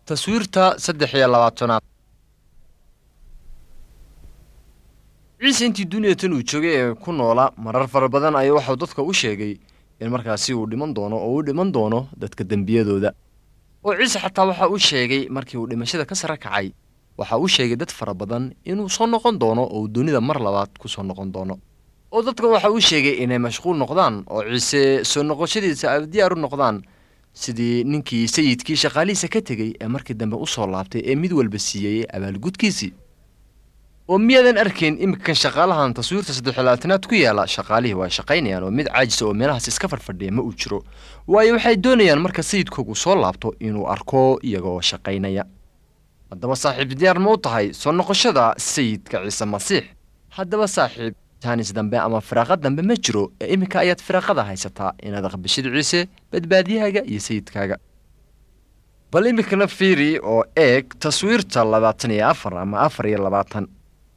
taswiirta saddex iyo labaatanaad ciise intii duniyatan uu joogay ee ku noola marar fara badan ayaa waxau dadka u sheegay in markaasi uu dhiman doono oo uu dhiman doono dadka dembiyadooda oo ciise xataa waxa uu sheegay markii uu dhimashada ka sare kacay waxa uu sheegay dad fara badan inuu soo noqon doono oo uu dunida mar labaad ku soo noqon doono oo dadka waxa uu sheegay inay mashquul noqdaan oo ciise soo noqoshadiisa ay diyaar u noqdaan sidii ninkii sayidkii shaqaalihiisa ka tegey ee markii dambe u soo laabtay ee mid walba siiyey abaalgudkiisii oo miyaadan arkayn iminkan shaqaalahan taswiirta saddexlabaatanaad ku yaala shaqaalihii waa shaqaynayaan oo mid caajisa oo meelahaas iska farfadhiya ma uu jiro waayo waxay doonayaan marka sayidkoogu soo laabto inuu arko iyagoo shaqaynaya haddaba saaxiib diyaar ma u tahay soo noqoshada sayidka ciise masiix haddaba saaxiib taanis dambe ama firaaqo dambe ma jiro ee iminka ayaad firaaqada haysataa inaad aqbishid ciise badbaadiyahaaga iyo sayidkaaga bal iminkana fiiri oo eeg taswiirta labaatan iyo afar ama afar iyo labaatan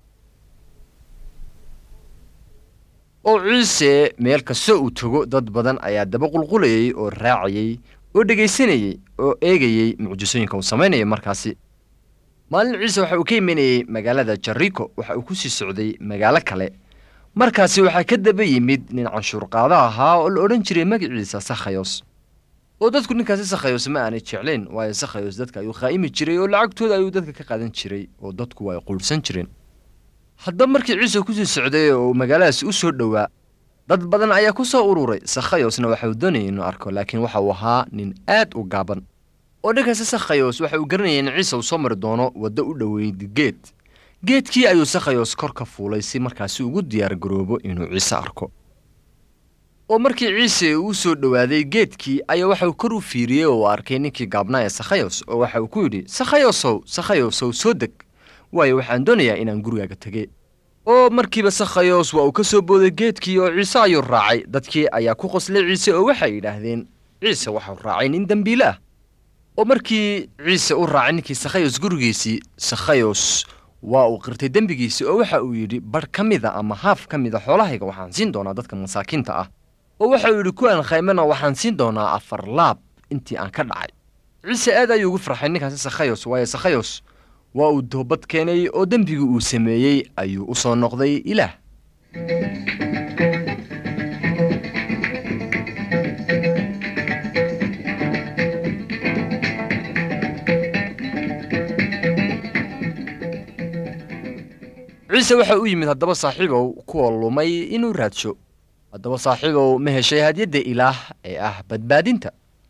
oo ciise meel kasta uu tago dad badan ayaa daba qulqulayay oo raacayey oo dhegaysanayey oo eegayey mucjisooyinka uu samaynaya markaasi maalin ciise waxa uu ka imanayey magaalada jariko waxa uu ku sii socday magaalo kale markaasi waxaa ka daba yimid nin canshuurqaado ahaa oo la odhan jiray magaciisa sakhayos oo dadku ninkaasi sakhayos ma aanay jeclayn waayo sakhayos dadka ayuu khaa'imi jiray oo lacagtooda ayuu dadka ka qaadan jiray oo dadku way quudhsan jireen haddaba markii ciise kusii socday oo uu magaaladaasi u soo dhowaa dad badan ayaa ku soo ururay sakhayosna waxa uu doonayay inuu arko laakiin waxa uu ahaa nin aad u gaaban oo dhankaasi sakhayos waxa uu garanayay in ciise uu soo mari doono waddo u dhoweyd geed geedkii ayuu sakhayos kor ka fuulay si markaasi ugu diyaar garoobo inuu ciise arko oo markii ciise uu soo dhowaaday geedkii ayaa waxa uu kor u fiiriyey oo uu arkay ninkii gaabnaa ee sakhayos oo waxa uu ku yidhi sakhayosow sakhayosow soo deg waayo waxaan doonayaa inaan gurigaaga tege oo markiiba sakhayos waa uu ka soo booday geedkii oo ciise ayuu raacay dadkii ayaa ku qoslay ciise oo waxay yidhaahdeen ciise waxau raacay nin dembiile ah oo markii ciise u raacay ninkii sakhayos gurigiisii sakhayos waa uu qirtay dembigiisii oo waxa uu yidhi badh ka mida ama haaf ka mida xoolahayga waxaan siin doonaa dadka masaakiinta ah oo waxa uu yidhi kuwaan khaymana waxaan siin doonaa afar laab intii aan ka dhacay ciise aad ayuu ugu farxay ninkaasi sakhayos waayo sakhayos waa uu toobad keenay oo dembigii uu sameeyey ayuu u soo noqday ilaah ciise waxa u yimid haddaba saaxiibow kuwa lumay inuu raadsho haddaba saaxiibow ma heshay hadyadda ilaah ee ah badbaadinta